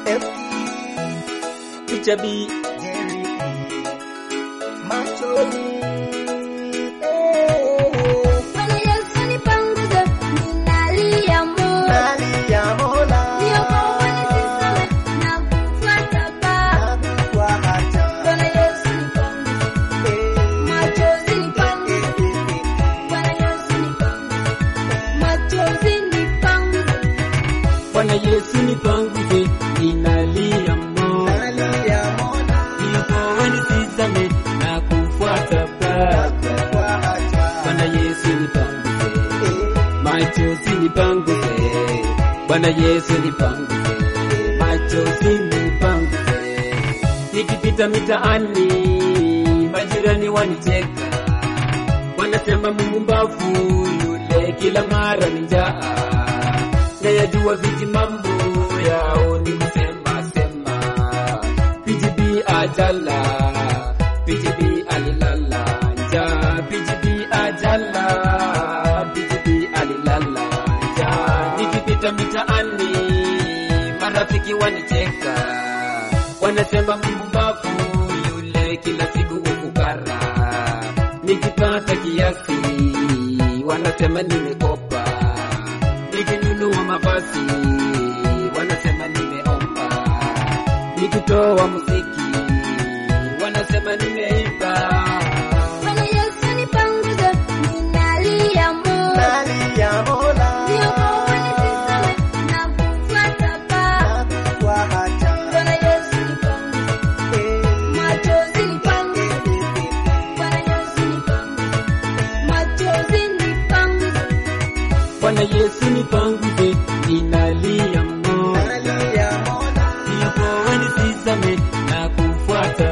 Picha B Bwana Yesu nipanguze, ninalia Mola. Niokoe nisiseme na kufuata Baba. Bwana Yesu nipanguze, machozi nipanguze. Bwana Yesu nipanguze, machozi nipanguze. Bwana Yesu nipanguze, ninalia Mola, niokoe nisizame na kufuata Baba. Bwana Yesu nipanguze, machozi nipanguze. Bwana Yesu nipanguze, machozi nipanguze. Nikipita mitaani, majirani wanicheka, wanasema Mungu mbavu yule, kila mara ni njaa. Nayajua viji mambo yao ni kusema sema, PGB ajala, PGB alilala njaa, PGB ajala, PGB alilala njaa. Nikipita mitaani, marafiki wanicheka, wanasema Mungu mbavu yule, kila siku ukukara. Nikipata kiasi, wanasema nimekopa nikinunua mavazi wanasema nimeomba, nikitoa muziki wanasema nimeimba. Bwana Yesu nipanguze, ninalia Mola. Niokoe nisiseme na kufuata Baba. Bwana Yesu nipanguze, machozi nipanguze. Bwana Yesu nipanguze, machozi nipanguze. Bwana Yesu nipanguze, ninalia Mola, niokoe nisizame na kufuata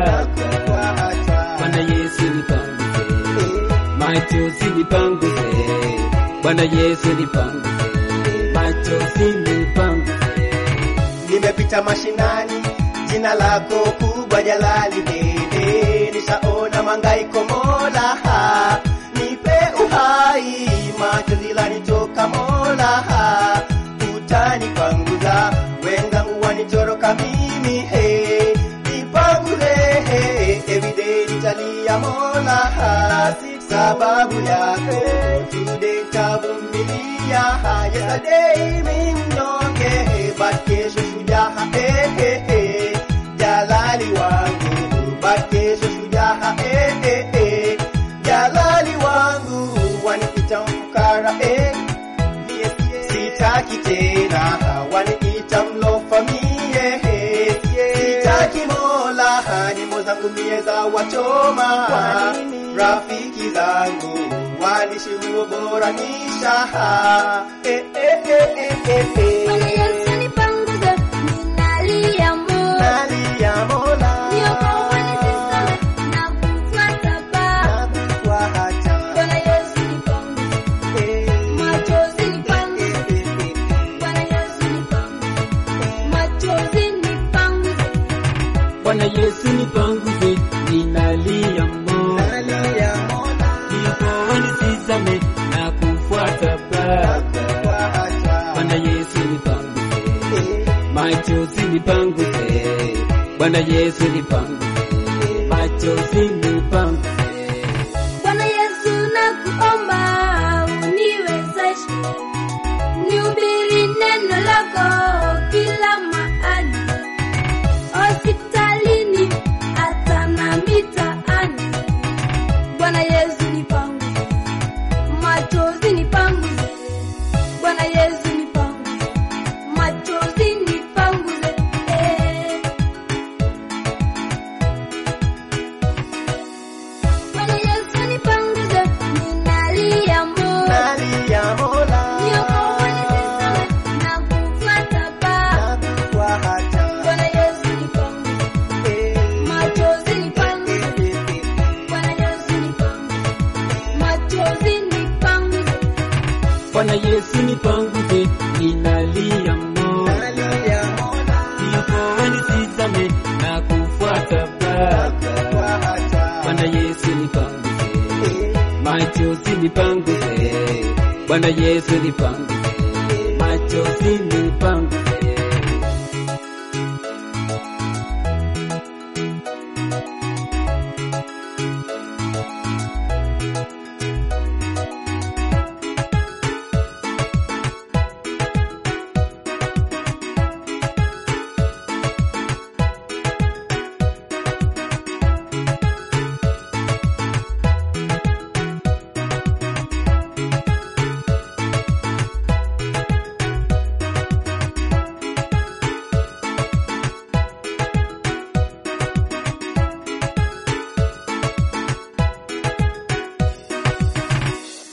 Baba. Bwana Yesu nipanguze, machozi nipanguze. Bwana Yesu nipanguze, machozi nipanguze. Nimepita mashinani, jina lako kubwa jalali dede, nishaona mangaiko Mola, ha, nipe uhai, machozi lanitoka Mola, ha, utanipanguza, wenzangu wanitoroka mimi, he, nipanguze, he, everyday nitalia Mola, ha, sababu yako, today tavumilia, ha, yesterday mimi mnyonge, but kesho shujaa, eh, eh, eh, jalali wangu, but kesho shujaa, eh, eh, eh, jalali wangu, wanipita mfukara, eh, mie sitaki tena, waniita mlofa mie, eh, sitaki mola, nyimbo zangu mie za wachoma, rafiki zangu wanishi huo bora nisha, eh, eh, eh, eh, eh, eh. Bwana Yesu nipanguze, ninalia Mola. Nalia Mola, Niokoe nisiseme na kufuata Baba. nakufuata, Bwana Yesu nipanguze, eh, machozi nipanguze. eh, eh, eh. Bwana Yesu nipanguze, machozi nipanguze. Bwana Yesu nipanguze, ninalia Mola, Nalia Mola, niokoe nisizame na kufuata Baba. nakufuata, Bwana Yesu nipanguze, eh, machozi nipanguze. Bwana Yesu nipanguze, machozi nipanguze. Bwana Yesu nakuomba uniwezeshe nihubiri neno lako kila mahali, hospitalini hata na mitaani. Bwana Yesu nipanguze, machozi nipanguze. Bwana Yesu nipanguze, machozi nipanguze. Eh. Bwana Yesu nipanguze, ninalia Mola. nalia Mola, Niokoe nisiseme na kufuata Baba. nakufuata, Bwana Yesu nipanguze, eh, machozi nipanguze. eh, eh, eh. Bwana Yesu nipanguze, machozi nipanguze. Bwana Yesu nipanguze, ninalia Mola, Nalia Mola, niokoe nisizame na kufuata Baba. nakufuata, Bwana Yesu nipanguze, eh, machozi nipanguze. Bwana Yesu nipanguze, machozi